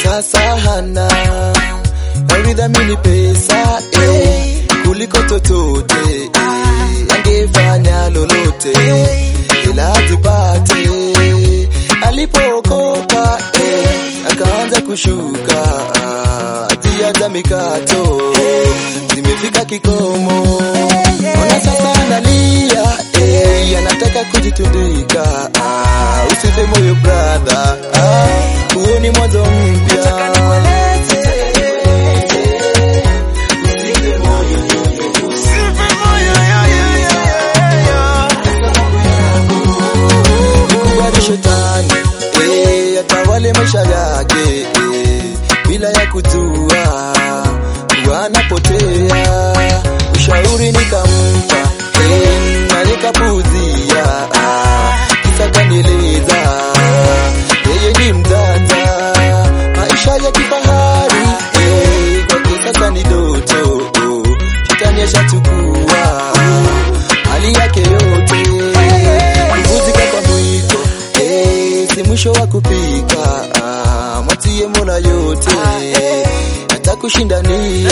sasa hana alidhamini pesa eh, kuliko chochote eh, angefanya lolote ila azipate alipookoka eh, akaanza kushuka hatia za mikato zimefika kikomo ona sasa analia eh, anataka kujitundika ah, usife moyo brother ah, huo ni mwanzo mpya Kubali shetani eh, atawale maisha yake eh, bila ya kujua kuwa anapotea. Ushauri nikampa eh, na nikapuuzia ah, kisa kanieleza yeye ni mjanja, maisha ya kifahari eh, kwake sasa ni doto shetani ashachukua hali yake yote kuvuzika kwa mwiko eh, si mwisho wa kupika ah, mwatie mola yote hata kushindania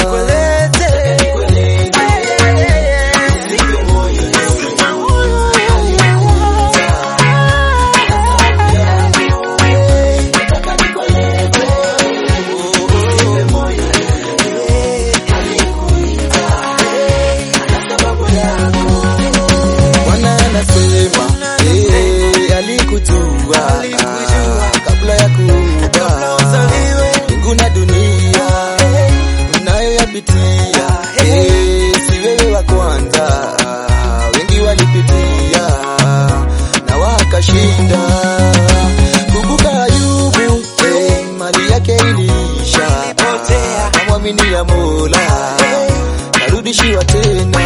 Bwana anasema eh, alikujua ah, kabla ya kuumba mbingu na dunia mnayoyapitia eh, si wewe wa kwanza ah, wengi walipitia na wakashinda. Kumbuka Ayubu eh, mali yake iliisha, amwamini ya Mola karudishiwa tena